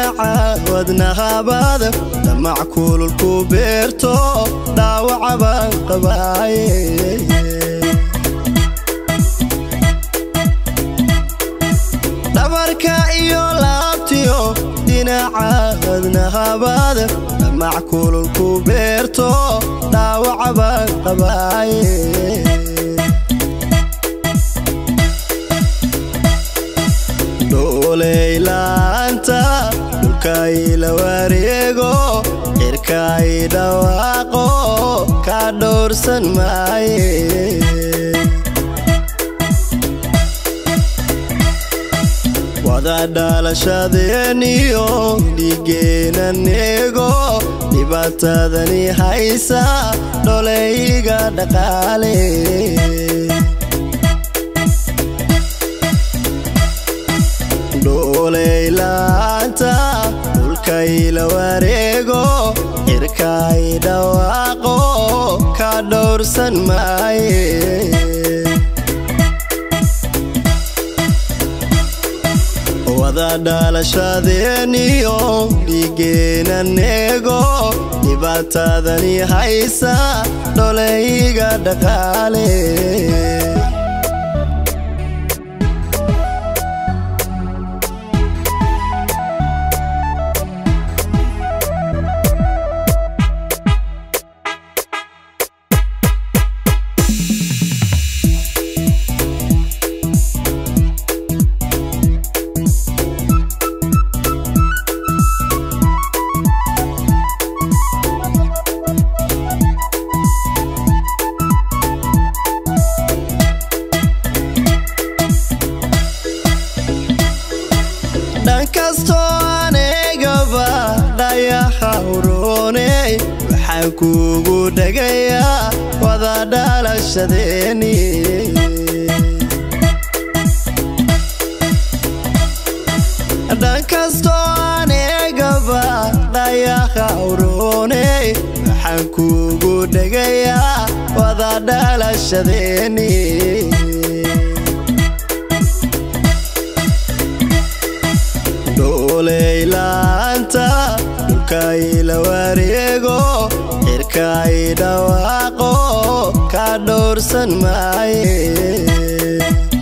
dhinaca wadnahabaada damac kululku beerto dhaawaca baan qabaaye dhabarka iyo laabtiyo dhinaca wadnahabaada damac kululku beerto dhaawaca baan qabaaye dhooleylaanta dhulkayla wareego cirkay dhawaaqo ka dhowrsan maaye wada dhalashadeeniyo dhiigeenan eego dhibaatadani haysa dholeyga dhaqaale dhooleylaanta dhulkayla wareego cirkay dhawaaqo ka dhowrsan maaye wada dhalashadeeniyo dhiigeenan eego dhibaatadani haysa dholeyga dhaqaale dhankastoo anegaba dhayaxa urooney waxaan kuugu dhagayaa wada dhalashadeeni dhankastoo anegaba dhayaxa urooney waxaan kuugu dhagayaa wada dhalashadeeni dhooleylaanta dhulkayla wareego cirkay dhawaaqo ka dhowrsan maaye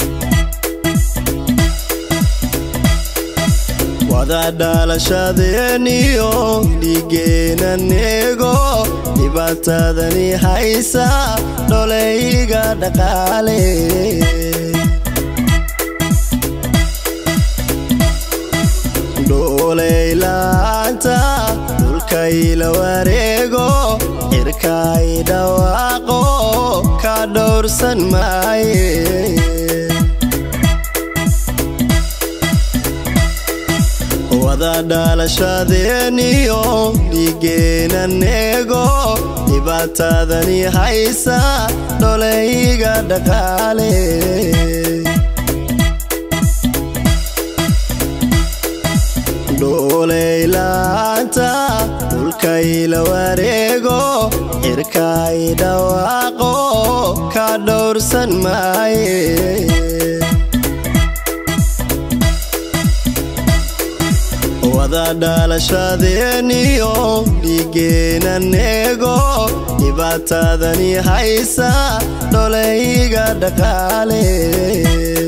wada dhalashadeeniyo dhiigeenan eego dhibaatadani haysa dholeyga dhaqaale dhooleylaanta dhulkayla wareego cirkay dhawaaqo ka dhowrsan maaye wada dhalashadeeniyo dhiigeenan eego dhibaat dhibaatadani haysa dholayga dhaqaale dhooleylaanta dhulkayla wareego cirkay dhawaaqo ka dhowrsan maaye wada dhalashadeeniyo dhiigeenan eego dhibaatadani haysa dholayga dhaqaale